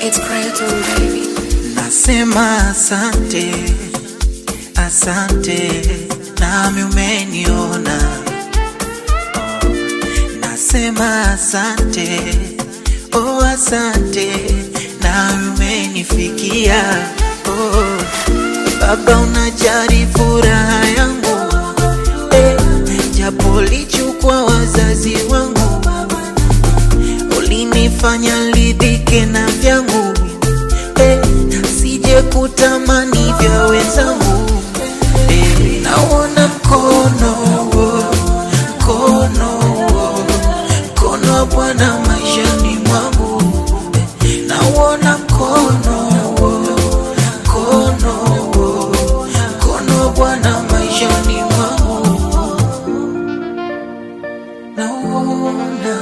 It's Creighton, baby. Nasema asante, asante, nami umeniona. Nasema asante, oh asante, nami umenifikia. Oh, Baba unajali furaha yangu, eh, japo lichukua wazazi wangu, ulinifanya lidhike na vyangu eh, sije kutamani vya wenzangu eh, naona mkono wo, mkono wo, mkono wa Bwana maishani mwangu eh, nauona mkono wo, mkono wo, mkono wa Bwana maishani mwangu nauona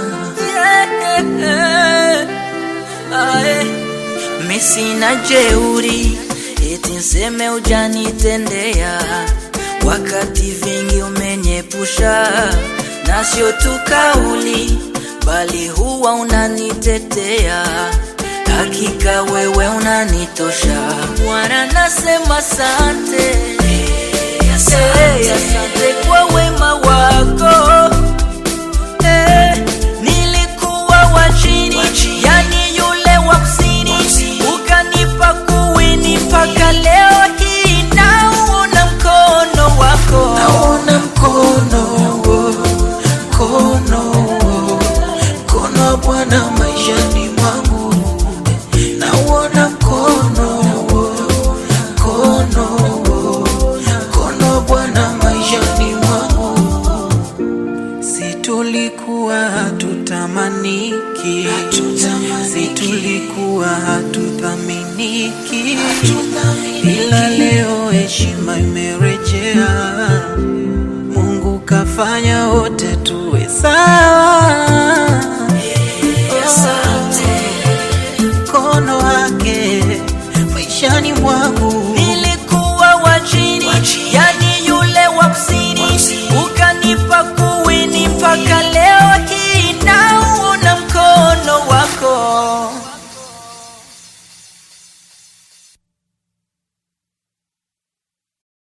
Mi sina jeuri eti nseme ujanitendea, wakati vingi umenyepusha, na sio tu kauli, bali huwa unanitetea. Hakika wewe unanitosha Bwana, nasema asante, Eh, asante kwa wema wako Eh, nilikuwa wa chini, yani yule wa kusini, ukanipa kuwini mpaka leo hii nauona mkono wako. naona mkono wo, mkono wo, mkono wa Bwana maishani mwangu nauona mkono wo, mkono wo, mkono wa Bwana maishani mwangu si tulikuwa hatutamaniki, si tulikuwa hatuthaminiki, ila leo heshima imerejea. Mungu kafanya wote tuwe sawa.